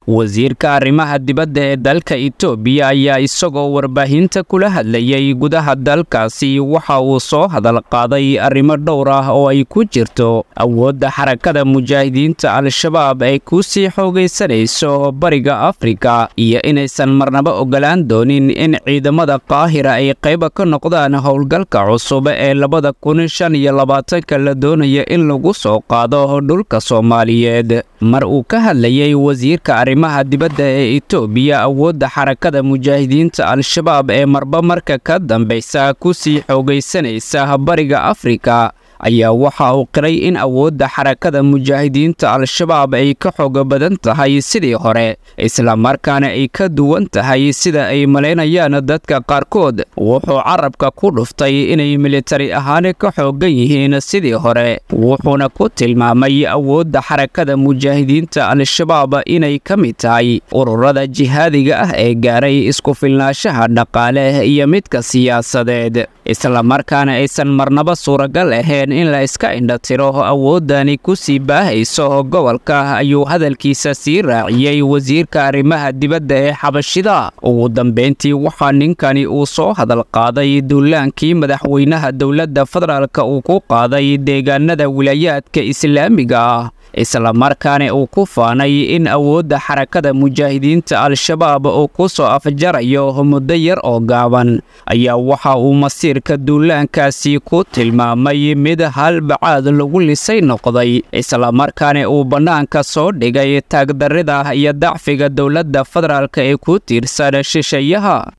wasiirka arrimaha dibadda ee dalka itoobiya ayaa isagoo warbaahinta kula hadlayay gudaha dalkaasi waxa uu soo hadal qaaday arrimo dhowr ah oo ay ku jirto awoodda xarakada mujaahidiinta al-shabaab ay ku sii xoogaysanayso bariga afrika iyo inaysan marnaba ogolaan doonin in ciidamada qaahira ay qayba ka noqdaan howlgalka cusub ee labada kun shan iyo labaatanka la doonaya in lagu soo qaado dhulka soomaaliyeed mar uu ka hadlayay wasiirka arrimaha dibadda ee itoobiya awoodda xarakada mujaahidiinta al-shabaab ee marba marka ka dambaysa ku sii xoogaysanaysa bariga afrika ayaa waxa uu qiray in awoodda xarakada mujaahidiinta al-shabaab ay ka xooga badan tahay sidii hore islamarkaana ay ka duwan tahay sida ay malaynayaan dadka qaarkood wuxuu carabka ku dhuftay inay militari ahaan ka xoogan yihiin sidii hore wuxuuna ku tilmaamay awoodda xarakada mujaahidiinta al-shabaab inay ka mid tahay ururada jihaadiga ah ee gaaray isku filnaanshaha dhaqaale iyo midka siyaasadeed islamarkaana aysan marnaba suuragal ahayn in la iska indhatiro awoodani ku sii baahayso gobolka ayuu hadalkiisa sii raaciyey wasiirka arrimaha dibadda ee xabashida ugu dambayntii waxaa ninkani uu soo hadal qaaday duulaankii madaxweynaha dowladda federaalka uu ku qaaday deegaanada wilaayaadka islaamiga ah islamarkaana uu ku faanay in awoodda xarakada mujaahidiinta al-shabaab uu ku soo afjarayo muddo yar oo gaaban ayaa waxa uu masiirka duulaankaasi ku tilmaamay mid halbacaad lagu lisay noqday islamarkaana uu bannaanka soo dhigay taagdarrida iyo dacfiga dowladda federaalk ee ku tiirsan shisheeyaha